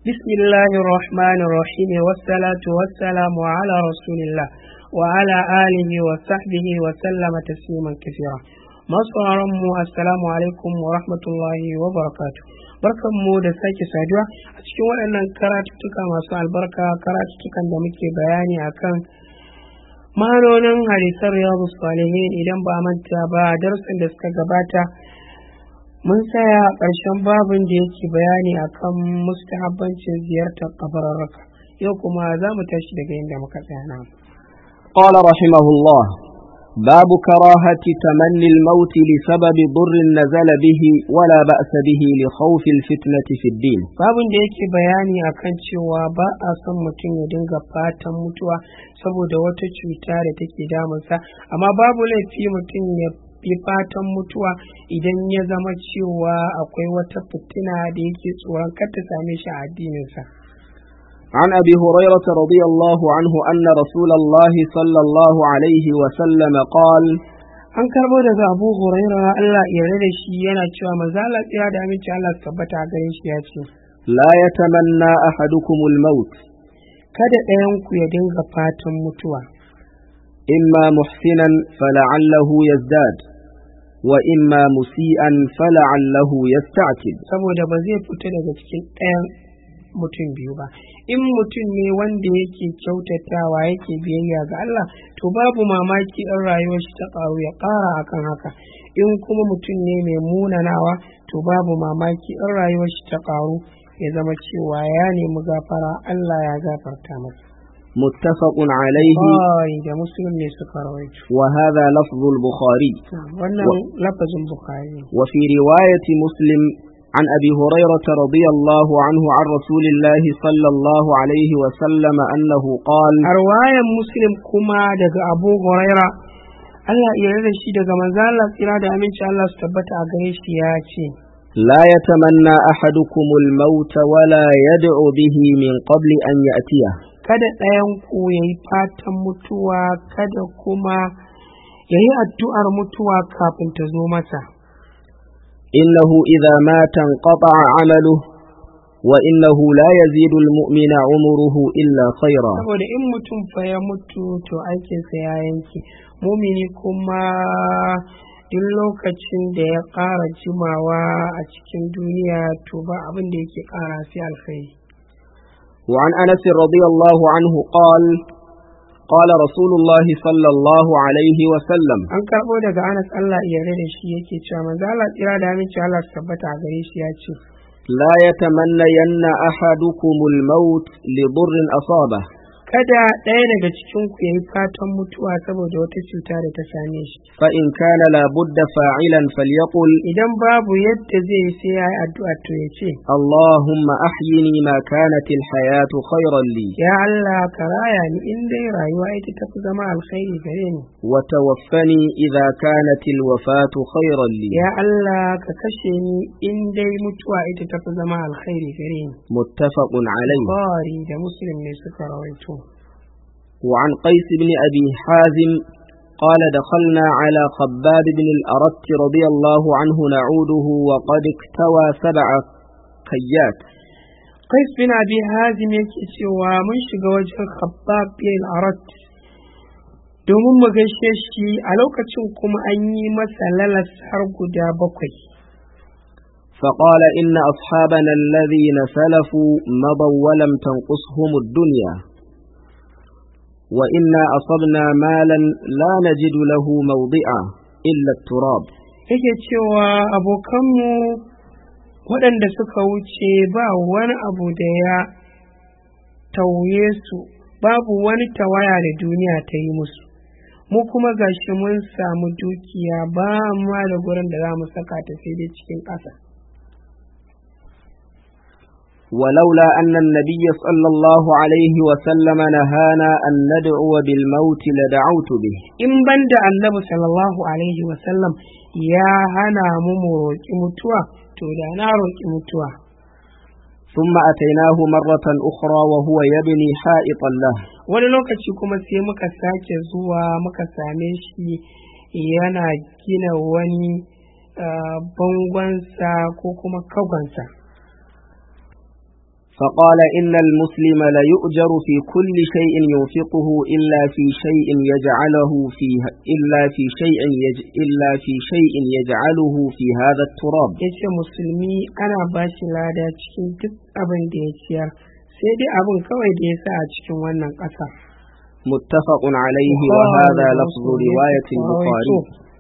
بسم الله الرحمن الرحيم والصلاة والسلام على رسول الله وعلى آله وصحبه وسلم تسليما كثيرا masu mu assalamu alaikum wa rahmatullahi wa barakatu barkanmu da sake saduwa a cikin waɗannan karatuttuka masu albarka karatuttukan da muke bayani akan ma'anonin hadisan riyadu salihin idan ba manta ba darussan da suka gabata mun tsaya a ƙarshen babin da yake bayani akan mustahabbancin ziyartar kabararraka yau kuma za mu tashi daga inda muka tsaya na قال رحمه الله باب كراهة تمني الموت لسبب ضر نزل به ولا بأس به لخوف الفتنة في الدين babin da yake bayani akan cewa ba a son mutum ya dinga fatan mutuwa saboda wata cuta da take damunsa amma babu laifi mutum ya yi fatan mutuwa idan ya zama cewa akwai wata fitina da yake tsoron kar ta same shi a addininsa عن أبي هريرة رضي الله عنه أن رسول الله صلى الله عليه وسلم قال an karbo daga abu huraira Allah yarda da shi yana cewa maza Allah tsira da aminci Allah su tabbata a gare shi ya ce لا يتمنى أحدكم الموت kada ɗayan ku ya dinga fatan mutuwa إما محسنا فلعله يزداد وإما مسيئا فلعله يستعتب saboda ba zai fita daga cikin ɗayan mutum biyu ba in mutum ne wanda yake kyautatawa yake biyayya ga Allah to babu mamaki in rayuwar shi ta ƙaru ya ƙara akan haka in kuma mutum ne mai munanawa to babu mamaki in rayuwar shi ta ƙaru ya zama cewa ya nemi gafara Allah ya gafarta masa متفق عليه Bukhari da Muslim ne suka rawaito وهذا لفظ البخاري wannan lafazin Bukhari وفي رواية مسلم عن أبي هريرة رضي الله عنه عن رسول الله صلى الله عليه وسلم أنه قال a ruwayan Muslim kuma daga Abu Huraira Allah ya yarda shi daga manzo Allah tsira da aminci Allah su tabbata a gare shi ya ce لا يتمنى أحدكم الموت ولا يدعو به من قبل أن يأتيه kada ɗayan ku ya yi fatan mutuwa kada kuma ya yi addu'ar mutuwa kafin ta zo masa إنه إذا مات انقطع عمله وإنه لا يزيد المؤمن عمره إلا خيرا saboda in mutum fa ya mutu to aikinsa ya yanke mumini kuma duk lokacin da ya ƙara jimawa a cikin duniya to ba abin da yake ƙara sai alkhairi وعن أنس رضي الله عنه قال قال رسول الله صلى الله عليه وسلم an karɓo daga anas allah ya yarda da shi yake cewa manzo allah tsira da aminci allah su tabbata a gare shi ya ce لا يتمنين أحدكم الموت لضر أصابه kada ɗaya daga cikin ku yayi fatan mutuwa saboda wata cuta da ta same shi فإن كان لابد فاعلا فليقل idan babu yadda zai yi sai ya yi addu'a to ya ce اللهم أحيني ما كانت الحياة خيرا لي ya Allah ka raya ni in dai rayuwa ita ta fi zama alkhairi gare ni وتوفني إذا كانت الوفاة خيرا لي ya Allah ka kashe ni in dai mutuwa ita ta fi zama alkhairi gare ni متفق عليه Bukhari da Muslim ne suka rawaito وعن قيس بن أبي حازم قال دخلنا على خباب بن الأرت رضي الله عنه نعوده وقد اكتوى سبع كيات Qais bin Abi Hazim yake cewa mun shiga wajen Khabbab bin Arat domin mu gaishe shi a lokacin kuma an yi masa lalas har guda bakwai. فقال إن أصحابنا الذين سلفوا مضوا ولم تنقصهم الدنيا وإنا أصبنا مالا لا نجد له موضعا إلا التراب Yake cewa abokanmu waɗanda suka wuce ba wani abu da ya tauye su babu wani tawaya da duniya ta yi musu mu kuma gashi mun samu dukiya ba ma da gurin da za mu saka ta sai dai cikin ƙasa ولولا أن النبي صلى الله عليه وسلم نهانا أن ندعو بالموت لدعوت به in ban da annabi sallallahu alaihi wasallam ya hana mu mu roƙi mutuwa to da na roƙi mutuwa ثم أتيناه مرة أخرى وهو يبني حائطا له wani lokaci kuma sai muka sake zuwa muka same shi yana gina wani ah, bangonsa ko kuma kagonsa فقال إن المسلم ليؤجر في كل شيء ينفقه إلا في شيء يجعله فيه إلا في شيء يج إلا في شيء يجعله في هذا التراب ya ce musulmi ana ba shi lada cikin duk abin da ya ciyar sai dai abin kawai da ya sa a cikin wannan ƙasa متفق عليه وهذا لفظ رواية البخاري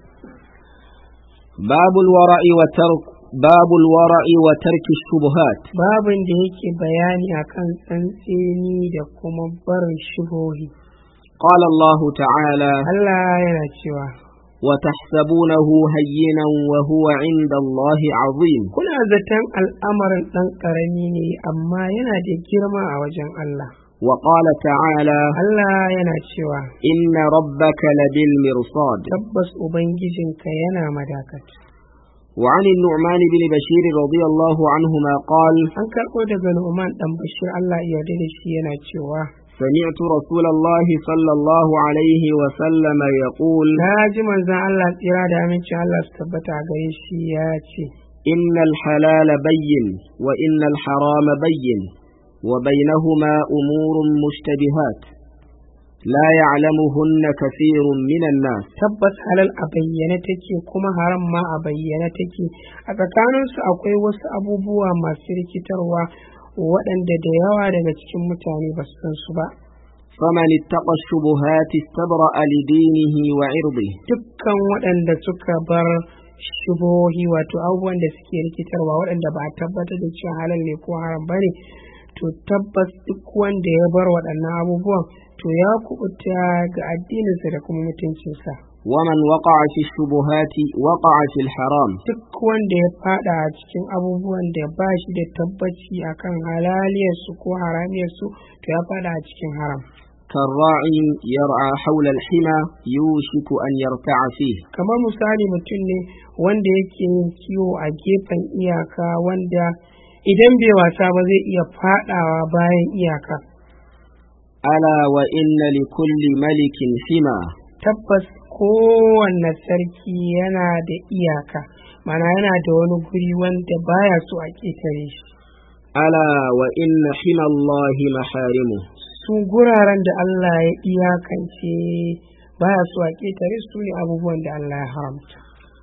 باب الورع وترك باب الورع وترك الشبهات babin da yake bayani akan tsantseni da kuma barin shubohi قال الله تعالى Allah yana cewa وتحسبونه هينا وهو عند الله عظيم kuna zaton al'amarin ɗan ƙarami ne amma yana da girma a wajen Allah وقال تعالى Allah yana cewa إن ربك لبالمرصاد tabbas ubangijinka yana madakat وعن النعمان بن بشير رضي الله عنهما قال an karɓo daga Nu'man ɗan Bashir Allah ya yarda da shi yana cewa سمعت رسول الله صلى الله عليه وسلم يقول na ji manzon Allah tsira da amincin Allah su tabbata a gare shi ya ce إن الحلال بين وإن الحرام بين وبينهما أمور مشتبهات لا يعلمهن كثير من الناس tabbas halal a bayyane take kuma haram ma a bayyane take a tsakaninsu akwai wasu abubuwa masu rikitarwa waɗanda da yawa daga cikin mutane ba su san su ba فمن اتقى الشبهات استبرأ لدينه وعرضه dukkan waɗanda suka bar shubohi wato abubuwan da suke rikitarwa waɗanda ba a tabbatar da cewa halal ne ko haram ba ne to tabbas duk wanda ya bar waɗannan abubuwan to ya kubuta ga addininsa da kuma mutuncinsa ومن وقع في الشبهات وقع في الحرام duk wanda ya fada a cikin abubuwan da ba shi da tabbaci akan halaliyarsu ko haramiyarsu to ya fada a cikin haram كالراعي يرعى حول الحمى يوشك أن يرتع فيه kamar misali mutum ne wanda yake yin kiwo a gefen iyaka wanda idan bai wasa ba zai iya fadawa bayan iyaka ألا وإن لكل ملك حمى tabbas kowanne sarki yana da iyaka mana yana da wani guri wanda baya so a ƙetare shi ألا وإن حمى الله محارمه su guraren da Allah ya iyakance baya so a ƙetare su ne abubuwan da Allah ya haramta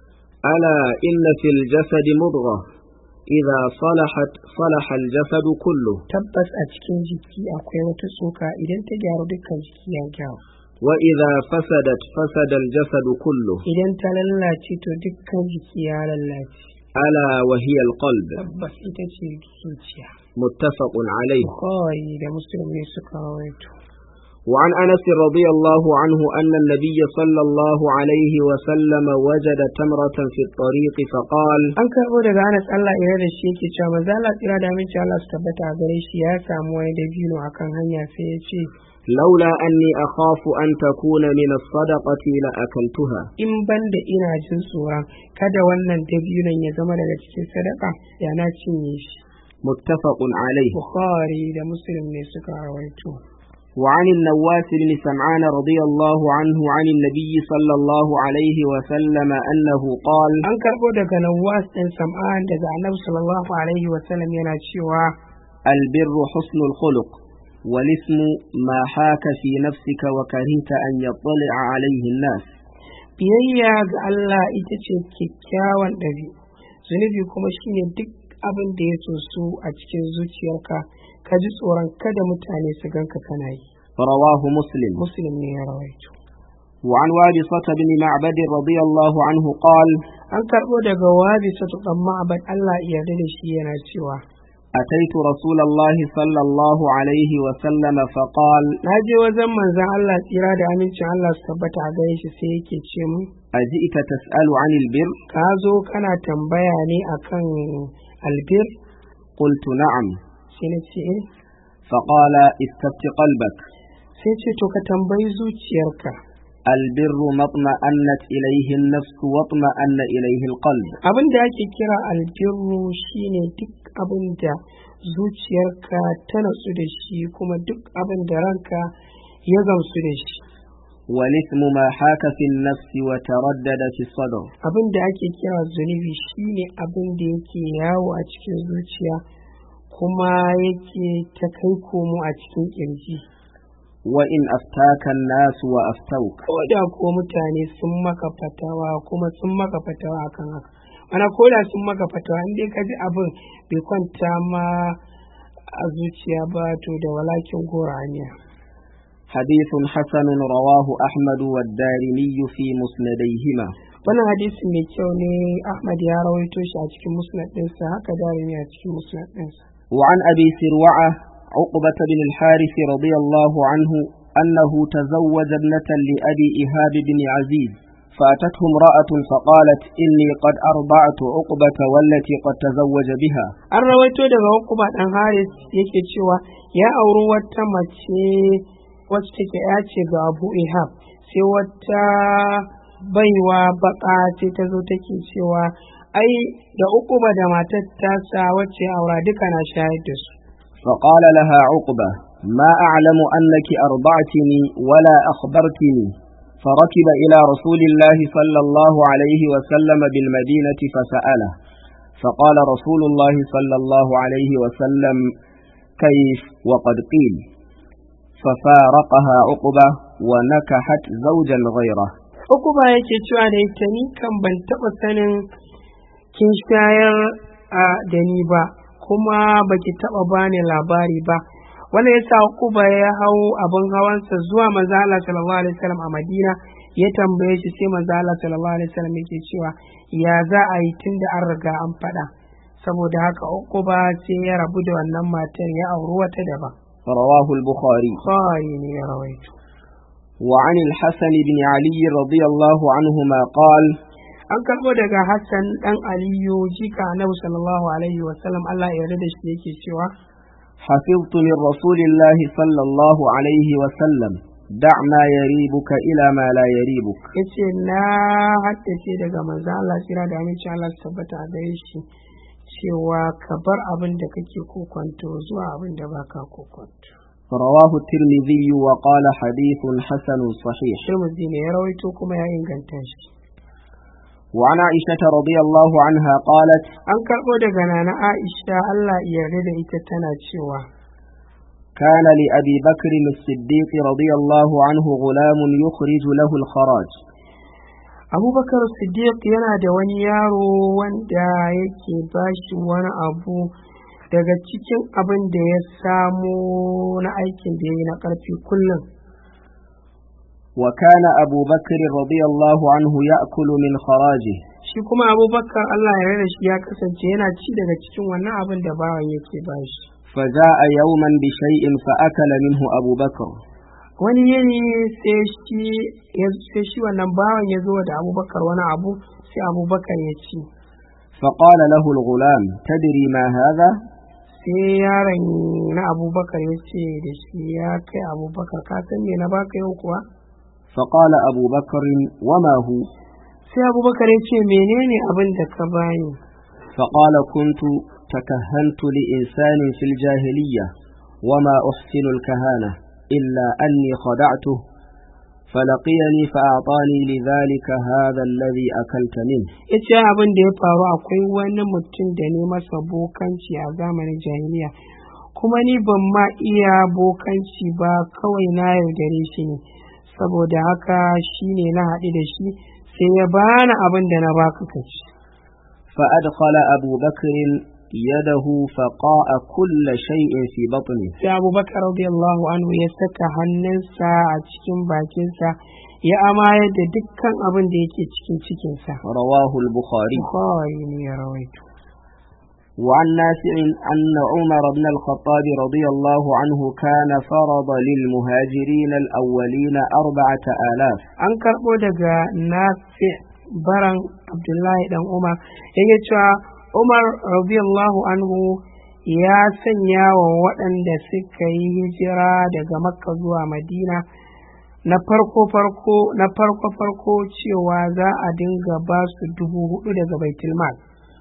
ألا إن في الجسد مضغة إذا صلحت صلح الجسد كله tabbas a cikin jiki akwai wata tsoka idan ta gyaru dukkan jiki ya gyaru وإذا فسدت فسد الجسد كله idan ta lallace to dukkan jiki ya lallace ألا وهي القلب tabbas ita ce zuciya متفق عليه Bukhari da Muslim ne suka rawaito وعن أنس رضي الله عنه أن النبي صلى الله عليه وسلم وجد تمرة في الطريق فقال an karɓo daga Anas Allah ira da shi yake cewa manzo Allah tsira da aminci Allah su tabbata a gare shi ya samu wani dabino akan hanya sai ya ce لولا أني أخاف أن تكون من الصدقة لأكلتها in banda ina jin tsoron kada wannan dabinon ya zama daga cikin sadaka ya na cinye shi متفق عليه Bukhari da Muslim ne suka rawaito وعن النواس بن سمعان رضي الله عنه عن النبي صلى الله عليه وسلم أنه قال an karɓo daga Nawas ɗin Sam'an daga Annabi sallallahu alaihi wa sallam yana cewa البر حسن الخلق والاسم ما حاك في نفسك وكرهت أن يطلع عليه الناس biyayya ga Allah ita ce kyakkyawan ɗabi'u zunubi kuma shine duk abin da ya su a cikin zuciyarka ka ji tsoron kada mutane su ganka kana yi رواه مسلم muslim ne ya rawaito وعن وابصة بن معبد رضي الله عنه قال an karɓo daga wabi satu ɗan ma'abad Allah ya yarda da shi yana cewa أتيت رسول الله صلى الله عليه وسلم فقال na je wajen manzon Allah tsira da amincin Allah su tabbata a gare shi sai yake ce mu أجئت تسأل عن البر ka zo kana tambaya ne akan albir قلت نعم sai na ce eh فقال استفت قلبك sai ce to ka tambayi zuciyarka البر ما اطمأنت إليه النفس واطمأن إليه القلب abin da ake kira albirru shine duk abin da zuciyarka ta natsu da shi kuma duk abin da ranka ya gamsu da shi والإثم ما حاك في النفس وتردد في الصدر abin da ake kira zunubi shine abin da yake yawo a cikin zuciya kuma yake ta kai komo a cikin kirji وإن أفتاك الناس وأفتوك ko da ko mutane sun maka fatawa kuma sun maka fatawa akan haka mana ko da sun maka fatawa in dai ka ji abin bai kwanta ma a zuciya ba to da walakin goraniya حديث حسن رواه أحمد والدارمي في مسنديهما wannan hadisi mai kyau ne ahmad ya rawaito shi a cikin musnad ɗinsa haka darimi a cikin musnad ɗinsa وعن أبي سروعة عقبة بن الحارث رضي الله عنه أنه تزوج ابنة لأبي إيهاب بن عزيز فأتته امرأة فقالت إني قد أرضعت عقبة والتي قد تزوج بها an rawaito daga hukuma ɗan haris yake cewa ya auri wata mace wacce take ya ce ga abu ihab sai wata baiwa baka ce ta zo take cewa ai da ukuba da matar tasa wacce aura duka na shayar da su فقال لها عقبة ما أعلم أنك أرضعتني ولا أخبرتني فركب إلى رسول الله صلى الله عليه وسلم بالمدينة فسأله فقال رسول الله صلى الله عليه وسلم كيف وقد قيل ففارقها عقبة ونكحت زوجا غيره ukuba yake cewa da ita ni kan ban taɓa sanin kin shayar a da ni ba kuma baki taɓa bani labari ba wanda ya sa ukuba ya hau abin hawansa zuwa manzo Allah sallallahu alaihi wasallam a Madina ya tambaye shi sai manzo Allah sallallahu alaihi wasallam yake cewa ya za a yi tunda an riga an faɗa saboda haka ukuba sai ya rabu da wannan matar ya auri wata daban رواه البخاري Bukhari ne ya rawaito وعن الحسن بن علي رضي الله عنهما قال an karɓo daga Hassan ɗan Aliyu jika Annabi sallallahu alaihi wasallam Allah ya yarda da shi yake cewa حفظت من رسول الله صلى الله عليه وسلم دع ما يريبك إلى ما لا يريبك yace na haddace daga manzo Allah tsira da aminci Allah su tabbata a gare shi cewa ka bar abin da kake kokonto zuwa abin da baka kokonto رواه الترمذي وقال حديث حسن صحيح Tirmidhi ne ya rawaito kuma ya inganta shi وعن عائشة رضي الله عنها قالت an karɓo daga nana Aisha Allah ya yarda da ita tana cewa كان لأبي بكر الصديق رضي الله عنه غلام يخرج له الخراج Abubakar Siddiq yana da wani yaro wanda yake bashi wani abu daga cikin abin da ya samo na aikin da ya yi na ƙarfi kullum وكان أبو بكر رضي الله عنه يأكل من خراجه shi kuma abubakar Allah ya rada shi ya kasance yana ci daga cikin wannan abin da bawan yake bashi فجاء يوما بشيء فأكل منه أبو بكر wani yini sai shi ya- sai shi wannan bawan ya zo da abubakar wani abu sai abubakar ya ci فقال له الغلام تدري ما هذا sai yaron na abubakar ya ce da shi ya kai abubakar ka san me na baka yau kuwa فقال أبو بكر وما هو sai abubakar ya ce menene abin da ka bani فقال كنت تكهنت لإنسان في الجاهلية وما أحسن الكهانة إلا أني خدعته فلقيني فأعطاني لذلك هذا الذي أكلت منه ya ce abin da ya faru akwai wani mutum da ne masa bokanci a zamanin jahiliya kuma ni ban ma iya bokanci ba kawai na yaudare shi ne saboda haka shi ne na haɗu da shi sai ya bani abin da na baka ka ci فأدخل أبو بكر يده فقاء كل شيء في بطنه sai abubakar radiyallahu anhu ya saka hannunsa a cikin bakinsa ya amayar da dukkan abin da yake cikin cikinsa رواه البخاري Bukhari ne ya rawaito وعن نافع أن عمر بن الخطاب رضي الله عنه كان فرض للمهاجرين الأولين أربعة آلاف an karɓo daga nafi baran abdullahi dan umar yake cewa umar radiyallahu anhu ya sanya wa waɗanda suka yi hijira daga makka zuwa madina na farko farko na farko farko cewa za a dinga ba su dubu hudu daga baitulmal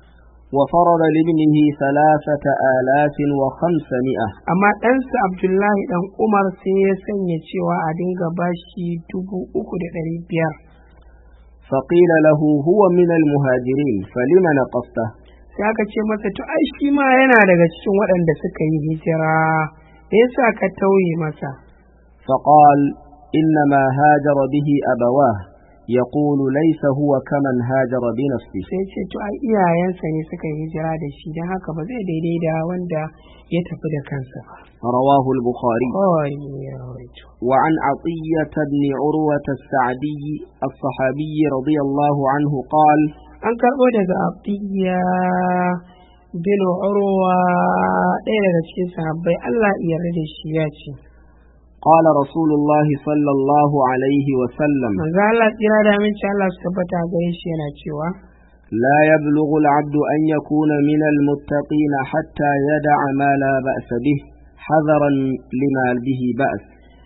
وفرض لابنه ثلاثة آلاف وخمسمائة amma ɗansa abdullahi dan umar sai ya sanya cewa a dinga ba shi dubu uku da ɗari biyar فقيل له هو من المهاجرين فلم نقصته sai aka ce masa to ai shi ma yana daga cikin waɗanda suka yi hijira me yasa ka tauye masa فقال إنما هاجر به أبواه يقول ليس هو كمن هاجر بنفسه sai ce to ai iyayensa ne suka yi hijira da shi don haka ba zai daidai da wanda ya tafi da kansa ba رواه البخاري kawai ne ya rawaito وعن عطية بن عروة السعدي الصحابي رضي الله عنه قال an karɓo daga abdiya bin urwa ɗaya daga cikin sahabbai Allah ya yarda da shi ya ce قال رسول الله صلى الله عليه وسلم manzo Allah tsira da aminci Allah su tabbata a gare shi yana cewa لا يبلغ العبد أن يكون من المتقين حتى يدع ما لا بأس به حذرا لما به بأس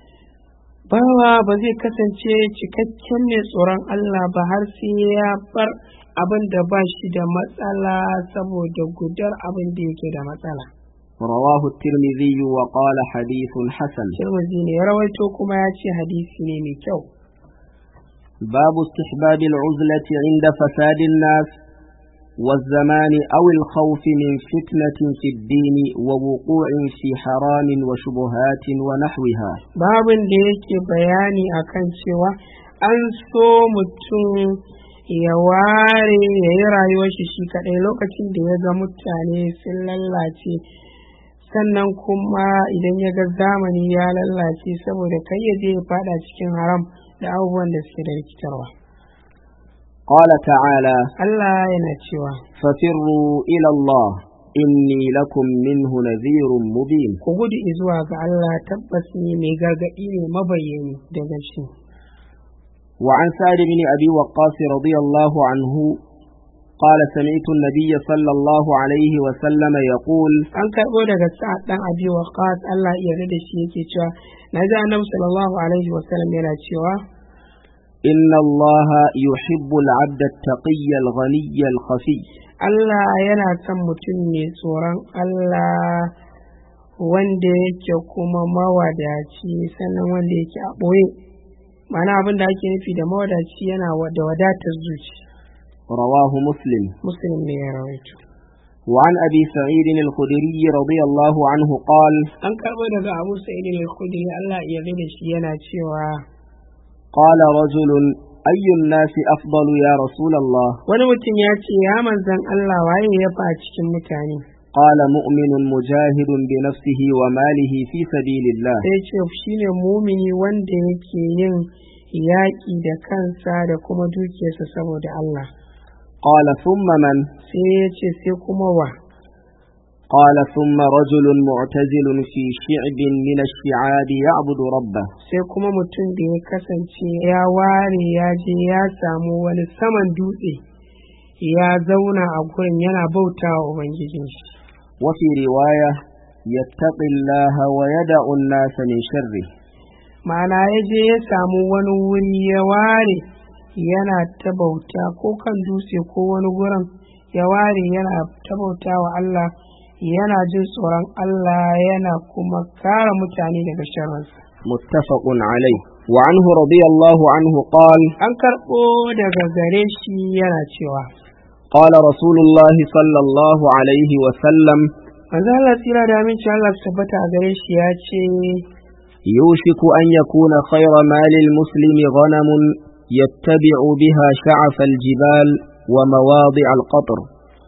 bawa ba zai kasance cikakken mai tsoron Allah ba har sai ya bar abin da ba shi da matsala saboda gudar abin da yake da matsala رواه الترمذي وقال حديث حسن Tirmidhi ne ya rawaito kuma ya ce hadisi ne mai kyau باب استحباب العزلة عند فساد الناس والزمان أو الخوف من فتنة في الدين ووقوع في حرام وشبهات ونحوها babin da yake bayani akan cewa an so mutum ya ware ya yi rayuwar shi shi kaɗai lokacin da ya ga mutane sun lallace sannan kuma idan ya ga zamani ya lallace saboda kai ya je ya fada cikin haram da abubuwan da suke da rikitarwa قال تعالى Allah yana cewa ففروا إلى الله إني لكم منه نذير مبين ku gudu zuwa ga Allah tabbas ne mai gargaɗi ne mabayyani daga shi وعن سعد بن أبي وقاص رضي الله عنه قال سمعت النبي صلى الله عليه وسلم يقول an karɓo daga sa'ad ɗan abi waqas Allah ya yarda da shi yake cewa na ji annabi sallallahu alaihi wasallam yana cewa إن الله يحب العبد التقي الغني الخفي Allah yana son mutum mai tsoron Allah wanda yake kuma mawadaci sannan wanda yake a ɓoye ma'ana abin da ake nufi da mawadaci yana wa- da wadatar zuci رواه مسلم muslim ne ya rawaito وعن أبي سعيد الخدري رضي الله عنه قال an karɓo daga abu sa'id al-khudri Allah ya yarda da shi yana cewa قال رجل أي الناس أفضل يا رسول الله wani mutum ya ce ya manzan Allah waye ya fa cikin mutane قال مؤمن مجاهد بنفسه وماله في سبيل الله sai ce shine mumini wanda yake yin yaƙi da kansa da kuma dukiyarsa saboda Allah قال ثم من sai ya ce sai kuma wa قال ثم رجل معتزل في شعب من الشعاب يعبد ربه sai kuma mutum da ya kasance ya ware ya je ya samu wani saman dutse ya zauna a gurin yana bautawa ubangijin shi وفي رواية يتقي الله ويدع الناس من شره ma'ana ya je ya samu wani wuri ya ware yana ta bauta ko kan dutse ko wani gurin ya ware yana ta bauta wa Allah yana jin tsoron Allah yana kuma kare mutane daga sharrinsa متفق عليه وعنه رضي الله عنه قال an karɓo daga gare shi yana cewa قال رسول الله صلى الله عليه وسلم manzo Allah tsira da aminci Allah su tabbata a gare shi ya ce يوشك أن يكون خير مال المسلم غنم يتبع بها شعف الجبال ومواضع القطر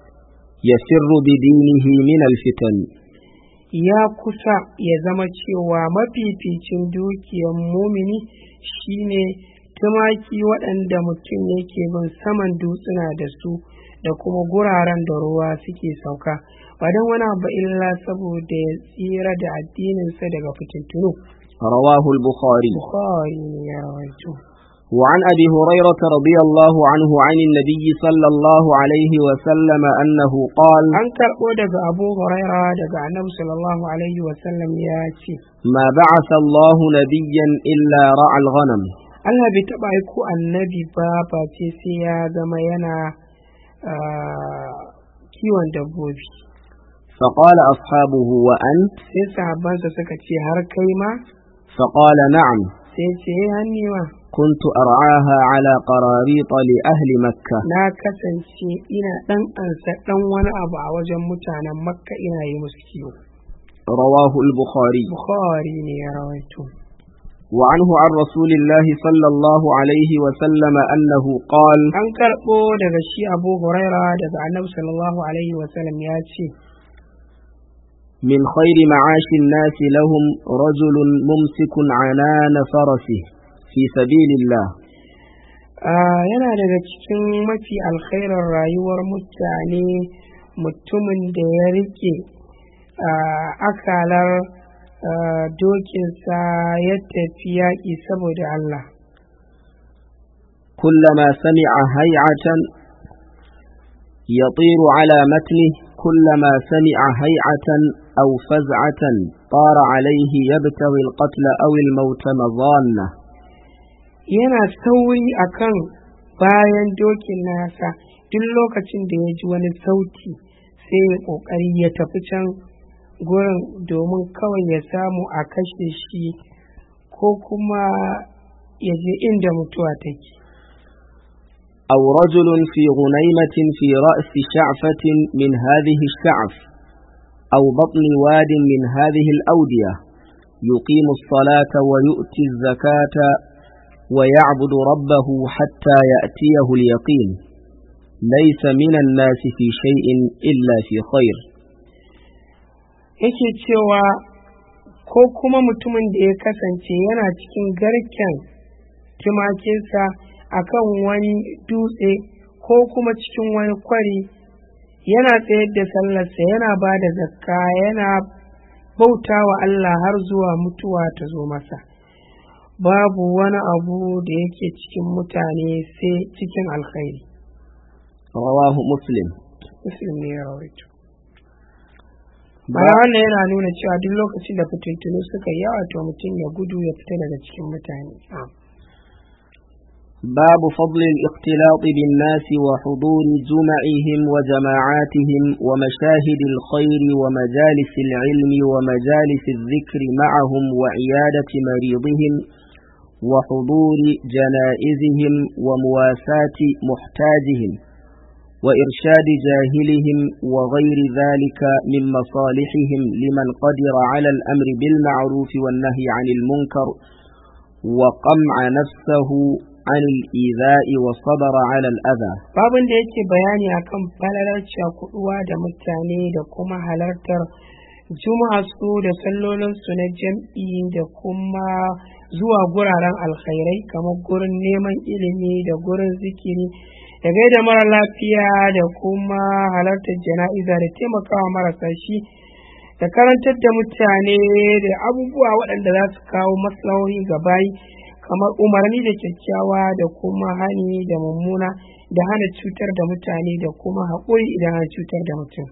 يسر بدينه من الفتن ya kusa ya zama cewa mafificin dukiyar mumini shine tumaki waɗanda mutum yake bin saman dutsuna da su da kuma guraren da ruwa suke sauka ba don wani abu illa saboda ya tsira da addininsa daga fitintunu رواه البخاري bukhari ne ya rawaito وعن أبي هريرة رضي الله عنه عن النبي صلى الله عليه وسلم أنه قال an karɓo daga abu huraira daga annabi sallallahu alaihi wasallam ya ce ما بعث الله نبيا إلا رعى الغنم Allah bai taɓa aiko annabi ba face sai ya zama yana ah, kiwon dabbobi فقال أصحابه وأنت sai sahabbansa suka ce har kai ma فقال نعم sai ce "Eh, hanni ma كنت أرعاها على قراريط لأهل مكة na kasance ina ɗan ansa ɗan wani abu a wajen mutanen makka ina yi musu kiwo رواه البخاري bukhari ne ya rawaito وعنه عن رسول الله صلى الله عليه وسلم أنه قال an karɓo daga shi abu huraira daga annabi sallallahu alaihi wasallam ya ce من خير معاش الناس لهم رجل ممسك عنان فرسه في سبيل الله Ah, yana daga cikin mafi alkhairar rayuwar mutane mutumin da ya rike ah, akalar ah, dokinsa ya tafi yaƙi saboda Allah كلما سمع هيعة يطير على متنه كلما سمع هيعة أو فزعة طار عليه يبتغي القتل أو الموت مظانة yana sauri akan bayan dokin nasa duk lokacin da ya ji wani sauti sai ya ƙoƙari ya tafi can gurin domin kawai ya samu a kashe shi ko kuma ya je inda mutuwa take أو رجل في غنيمة في رأس شعفة من هذه الشعف أو بطن واد من هذه الأودية يقيم الصلاة ويؤتي الزكاة ويعبد ربه حتى يأتيه اليقين ليس من الناس في شيء إلا في خير yake cewa ko kuma mutumin da ya kasance yana cikin garken tumakinsa akan wani dutse ko kuma cikin wani kwari yana tsayar da sallarsa yana ba da zakka yana bauta wa Allah har zuwa mutuwa ta zo masa babu wani abu da yake cikin mutane sai cikin alkhairi رواه مسلم muslim ne ya rawaito Bayan wannan yana nuna cewa duk lokacin da fitintunu suka yi yawa to mutum ya gudu ya fita daga cikin mutane. باب فضل الاختلاط بالناس وحضور جمعهم وجماعاتهم ومشاهد الخير ومجالس العلم ومجالس الذكر معهم وعيادة مريضهم وحضور جنائزهم ومواساة محتاجهم وإرشاد جاهلهم وغير ذلك من مصالحهم لمن قدر على الأمر بالمعروف والنهي عن المنكر وقمع نفسه عن الإيذاء والصبر على الأذى Babin da yake bayani akan falalar cakuduwa da mutane da kuma halartar juma'a su da sallolinsu na jam'i da kuma zuwa guraren alkhairai kamar gurin neman ilimi da gurin zikiri da gaida mara lafiya da kuma halartar jana'iza da taimakawa marasa shi da karantar da mutane da abubuwa waɗanda za su kawo maslahohi ga bayi kamar umarni da kyakkyawa da kuma hani da mummuna da hana cutar da mutane da kuma haƙuri idan an cutar da mutum.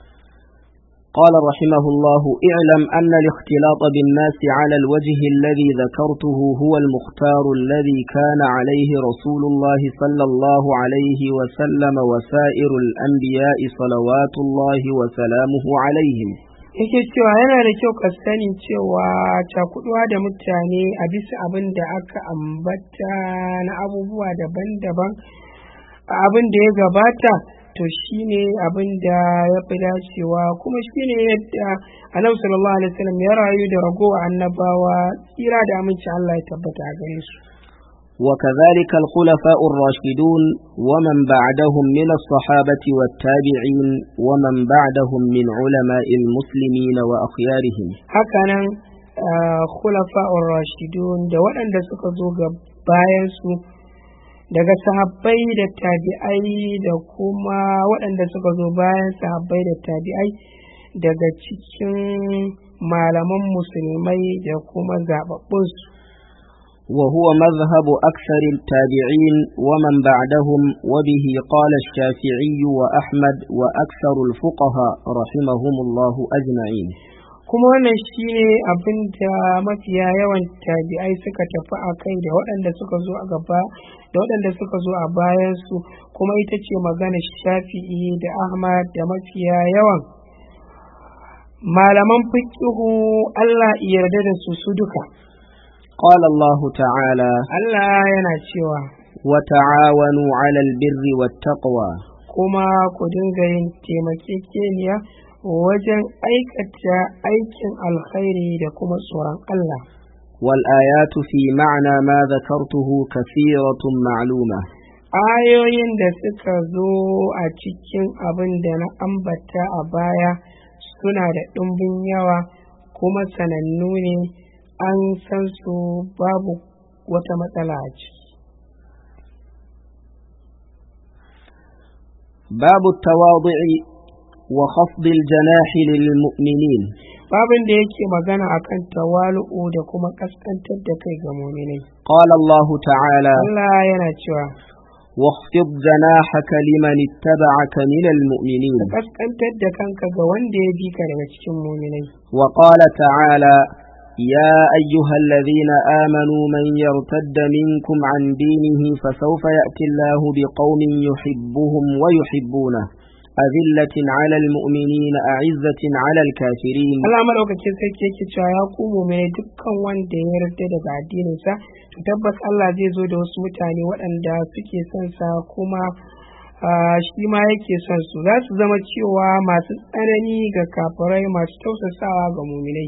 قال رحمه الله اعلم أن الاختلاط بالناس على الوجه الذي ذكرته هو المختار الذي كان عليه رسول الله صلى الله عليه وسلم وسائر الأنبياء صلوات الله وسلامه عليهم yake cewa yana da kyau ka sani cewa cakuduwa da mutane a bisa abin da aka ambata na abubuwa daban-daban a abin da ya gabata to shine abin da ya fi dacewa kuma shine yadda annabi sallallahu alaihi wasallam ya rayu da ragowa annabawa tsira da aminci Allah ya tabbata a gare su وكذلك الخلفاء الراشدون ومن بعدهم من الصحابة والتابعين ومن بعدهم من علماء المسلمين وأخيارهم hakanan khulafa'ur rashidun da waɗanda suka zo ga bayansu daga sahabbai da tabi'ai da kuma waɗanda suka zo bayan sahabbai da tabi'ai daga cikin malaman musulmai da kuma zaɓaɓɓunsu وهو مذهب أكثر التابعين ومن بعدهم وبه قال الشافعي وأحمد وأكثر الفقهاء رحمهم الله أجمعين kuma wannan shi ne abin da mafiya yawan tabi'ai suka tafi a kai da waɗanda suka zo a gaba da waɗanda suka zo a bayansu kuma ita ce magana shafi'i da ahmad da mafiya yawan malaman fiqihu Allah yarda da su su duka قال الله تعالى Allah yana cewa وتعاونوا على البر والتقوى kuma ku dinga yin taimakekeniya wajen aikata aikin alkhairi da kuma tsoron Allah والآيات في معنى ما ذكرته كثيرة معلومة ayoyin da suka zo a cikin abin da na ambata a baya suna da ɗumbin yawa kuma sanannu ne an san su babu wata matsala a ciki باب التواضع وخفض الجناح للمؤمنين babin da yake magana akan tawalu'u da kuma kaskantar da kai ga muminai قال الله تعالى Allah yana cewa واخفض جناحك لمن اتبعك من المؤمنين kaskantar da kanka ga wanda ya bi ka daga cikin muminai وقال تعالى يا أيها الذين آمنوا من يرتد منكم عن دينه فسوف يأتي الله بقوم يحبهم ويحبونه أذلة على المؤمنين أعزة على الكافرين Allah madaukakin sarki yake cewa ya ku muminai dukkan wanda ya yarda daga addininsa to tabbas Allah zai zo da wasu mutane waɗanda suke son sa kuma ah, shi ma yake son su za su zama cewa masu tsanani ga kafirai masu tausasawa ga muminai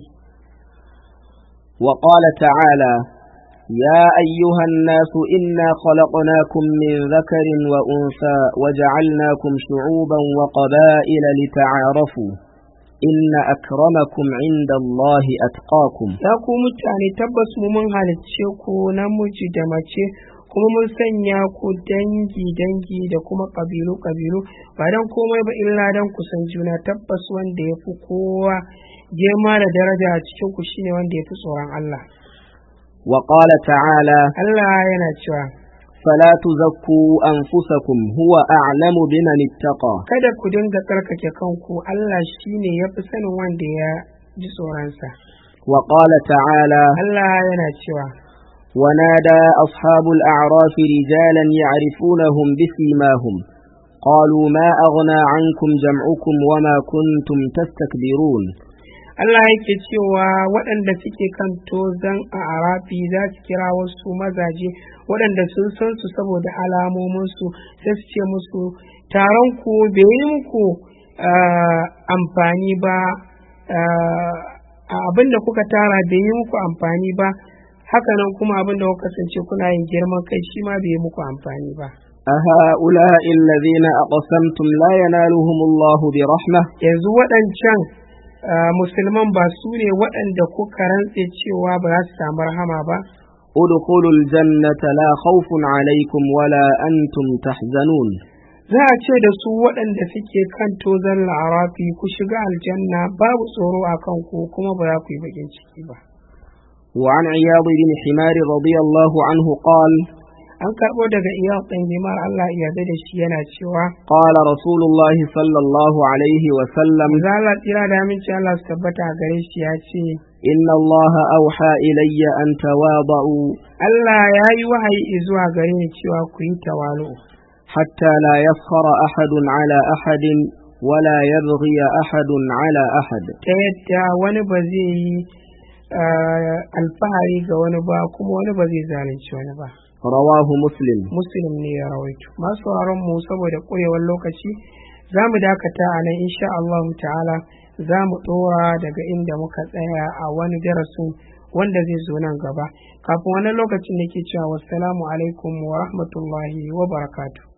وقال تعالى يا أيها الناس إنا خلقناكم من ذكر وأنثى وجعلناكم شعوبا وقبائل لتعارفوا إن أكرمكم عند الله أتقاكم ya ku mutane tabbas mu mun halicce ku namiji da mace kuma mun sanya ku dangi dangi da kuma kabilu kabilu ba dan komai ba illa dan ku san juna tabbas wanda ya fi kowa girma da daraja a cikin ku shine wanda ya fi tsoron Allah وقال تعالى Allah yana cewa فلا تزكوا أنفسكم هو أعلم بمن اتقى kada ku dinga tsarkake kanku Allah shine ya fi sanin wanda ya ji tsoronsa وقال تعالى Allah yana cewa ونادى أصحاب الأعراف رجالا يعرفونهم بسيماهم قالوا ما أغنى عنكم جمعكم وما كنتم تستكبرون Allah yake cewa waɗanda suke kan tozan a arafi za su kira wasu mazaje waɗanda sun san su saboda alamominsu sai su ce musu taron ku bai yi muku ah, amfani ba ah, abin da kuka tara bai yi muku amfani ba hakanan kuma abin da kuka kasance kuna yin girman kai shi ma bai yi muku amfani ba أهؤلاء الذين أقسمتم لا ينالهم الله برحمة yanzu waɗancan ah, musulman ba su ne waɗanda kuka rantse cewa ba za su samu rahama ba ادخلوا الجنة لا خوف عليكم ولا أنتم تحزنون za a ce da su waɗanda suke kan tozon la'arafi ku shiga aljanna babu tsoro a kanku kuma ba za ku yi bakin ciki ba وعن عياض بن حمار رضي الله عنه قال an karɓo daga iya ɗan himar Allah ya yarda da shi yana cewa قال رسول الله صلى الله عليه وسلم za Allah tsira da aminci Allah su tabbata a gare shi ya ce إن الله أوحى إلي أن تواضعوا Allah ya yi wahayi zuwa gare ni cewa ku yi tawalu حتى لا يفخر أحد على أحد ولا يبغي أحد على أحد ta yadda wani ba zai yi ah, alfahari ga wani ba kuma wani ba zai zalunci wani ba رواه مسلم muslim ne ya rawaito masu sauraron mu saboda ƙurewar lokaci za mu dakata a nan insha Allah ta'ala za mu ɗora daga inda muka tsaya a wani darasin wanda zai zo nan gaba kafin wani lokacin da ke cewa wassalamu alaikum wa rahmatullahi wa barakatuh